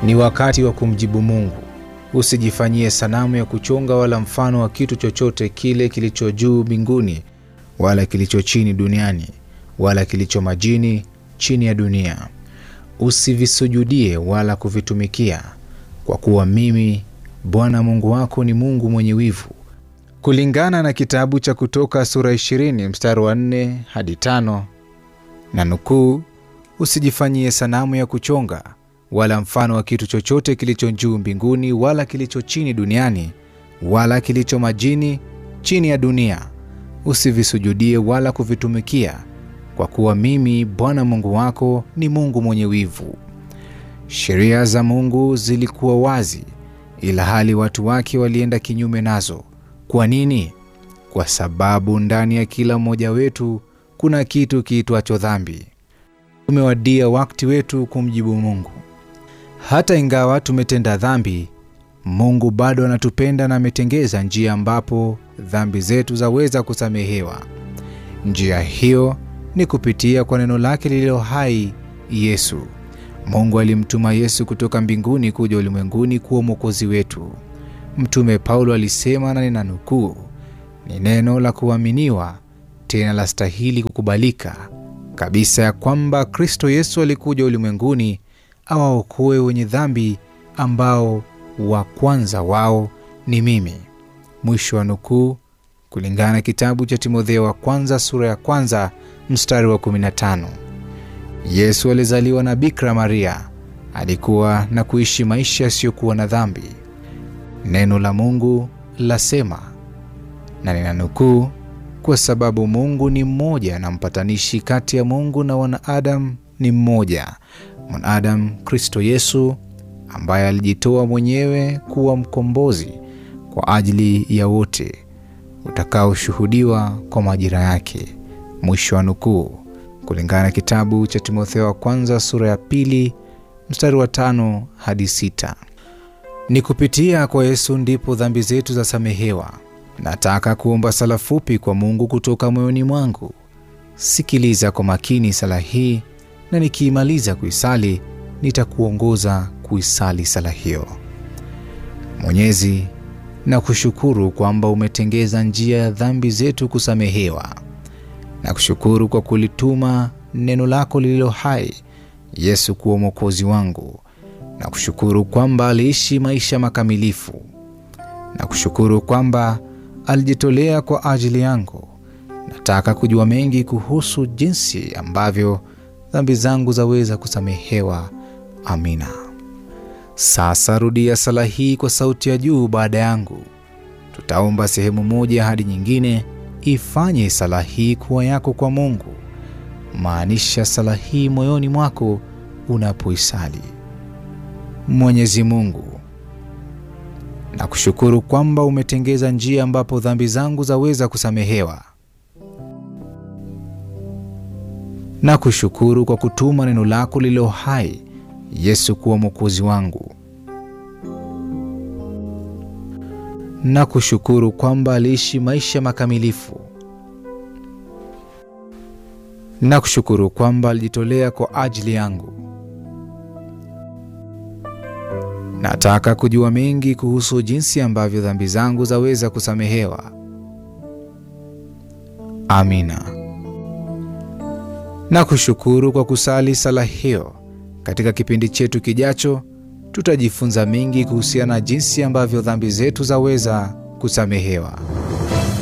Ni wakati wa kumjibu Mungu. Usijifanyie sanamu ya kuchonga wala mfano wa kitu chochote kile kilicho juu mbinguni wala kilicho chini duniani wala kilicho majini chini ya dunia. Usivisujudie wala kuvitumikia, kwa kuwa mimi Bwana Mungu wako ni Mungu mwenye wivu. Kulingana na kitabu cha Kutoka sura 20 mstari wa 4 hadi 5, na nukuu, usijifanyie sanamu ya kuchonga wala mfano wa kitu chochote kilicho juu mbinguni wala kilicho chini duniani wala kilicho majini chini ya dunia. Usivisujudie wala kuvitumikia, kwa kuwa mimi Bwana Mungu wako ni Mungu mwenye wivu. Sheria za Mungu zilikuwa wazi, ila hali watu wake walienda kinyume nazo. Kwa nini? Kwa sababu ndani ya kila mmoja wetu kuna kitu kiitwacho dhambi. Umewadia wakati wetu kumjibu Mungu. Hata ingawa tumetenda dhambi, Mungu bado anatupenda na ametengeza njia ambapo dhambi zetu zaweza kusamehewa. Njia hiyo ni kupitia kwa neno lake lililo hai, Yesu. Mungu alimtuma Yesu kutoka mbinguni kuja ulimwenguni kuwa mwokozi wetu. Mtume Paulo alisema, na ninanukuu, ni neno la kuaminiwa tena la stahili kukubalika kabisa, ya kwamba Kristo Yesu alikuja ulimwenguni awaokoe wenye dhambi, ambao wa kwanza wao ni mimi. Mwisho wa nukuu, kulingana na kitabu cha Timotheo wa kwanza sura ya kwanza mstari wa 15. Yesu alizaliwa na Bikira Maria, alikuwa na kuishi maisha yasiyokuwa na dhambi. Neno la Mungu lasema, na ninanukuu, kwa sababu Mungu ni mmoja na mpatanishi kati ya Mungu na wanadamu ni mmoja, mwanadamu Kristo Yesu, ambaye alijitoa mwenyewe kuwa mkombozi kwa ajili ya wote, utakaoshuhudiwa kwa majira yake. Mwisho wa nukuu, kulingana na kitabu cha Timotheo wa kwanza sura ya pili mstari wa tano hadi sita. Ni kupitia kwa Yesu ndipo dhambi zetu zasamehewa. Nataka kuomba sala fupi kwa Mungu kutoka moyoni mwangu. Sikiliza kwa makini sala hii, na nikiimaliza kuisali nitakuongoza kuisali sala hiyo. Mwenyezi, na kushukuru kwamba umetengeza njia ya dhambi zetu kusamehewa. Na kushukuru kwa kulituma neno lako lililo hai Yesu kuwa mwokozi wangu na kushukuru kwamba aliishi maisha makamilifu, na kushukuru kwamba alijitolea kwa ajili yangu. Nataka kujua mengi kuhusu jinsi ambavyo dhambi zangu zaweza kusamehewa. Amina. Sasa rudia sala hii kwa sauti ya juu baada yangu. Tutaomba sehemu moja hadi nyingine. Ifanye sala hii kuwa yako kwa Mungu. Maanisha sala hii moyoni mwako unapoisali. Mwenyezi Mungu, nakushukuru kwamba umetengeza njia ambapo dhambi zangu zaweza kusamehewa. Nakushukuru kwa kutuma neno lako lililo hai Yesu kuwa mwokozi wangu. Nakushukuru kwamba aliishi maisha makamilifu. Nakushukuru kwamba alijitolea kwa ajili yangu. Nataka kujua mengi kuhusu jinsi ambavyo dhambi zangu zaweza kusamehewa. Amina. Nakushukuru kwa kusali sala hiyo. Katika kipindi chetu kijacho, tutajifunza mengi kuhusiana na jinsi ambavyo dhambi zetu zaweza kusamehewa.